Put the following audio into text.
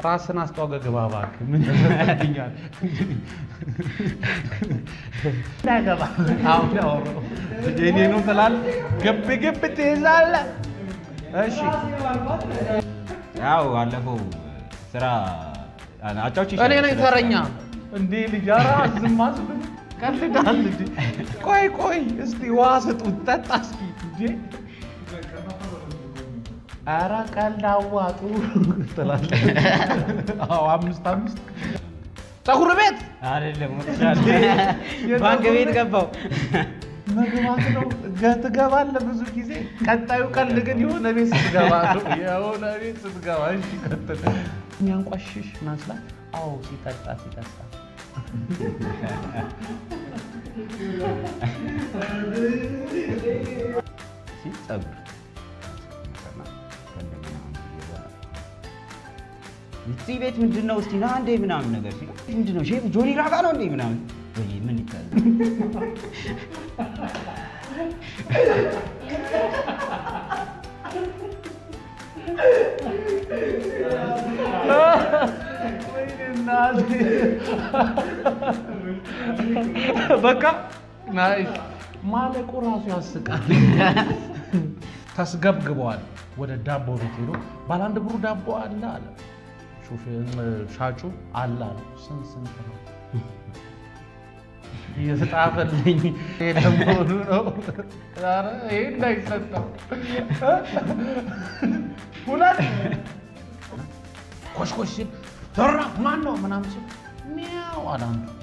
ራስን አስተዋውቀህ ግባ እባክህ። ምን ያደርግልኛል? እንዳገባ አሁን ያወራው የእኔ ነው ትላለህ፣ ግብ ግብ ትይዛለህ። እሺ ያው አለፈው ስራ አጫዎች እኔ ነኝ ተረኛ። እንዴ ልጅ ኧረ ዝም አስብል ቀልዳል እንዴ? ቆይ ቆይ እስቲ ውሃ ስጡት ጠጣ እስኪ እንዴ ኧረ ቀልድ አዋጡ ትላለህ። አዎ አምስት አምስት ፀጉር ቤት አይደለም ባንክ ቤት ገባው። መግባት ነው ገ- ትገባለህ ብዙ ጊዜ። ቀጣዩ ቀልድ ግን የሆነ ቤት ስትገባ ነው። የሆነ ቤት ስትገባ እሺ፣ ቀጥል። የሚያንቋሽሽ መስላት? አዎ ሲጠጣ ሲጠጣ ሲል ፀጉር እዚህ ቤት ምንድን ነው እስቲ ና እንዴ ምናምን ነገር ሲል ምንድን ነው ሼፍ ጆኒ ራጋ ነው እንዴ ምናምን ወይ ምን ይታያል ወይኔ እናቴ። በቃ ናይስ ማለቁ ራሱ ያስቃል። ተስገብግበዋል። ወደ ዳቦ ቤት ሄዶ ባለ አንድ ብሩ ዳቦ አለ አለ። ሹፌ- ሻጩ አለ አለ። ስንት ስንት ነው እየተጣፈልኝ ለመሆኑ ነው። ኧረ ይሄ እንዳይሰጠው ሁለት ኮሽኮሽ ሲል ዘራ ማን ነው ምናምን ሲል ሚያው አለ አንዱ።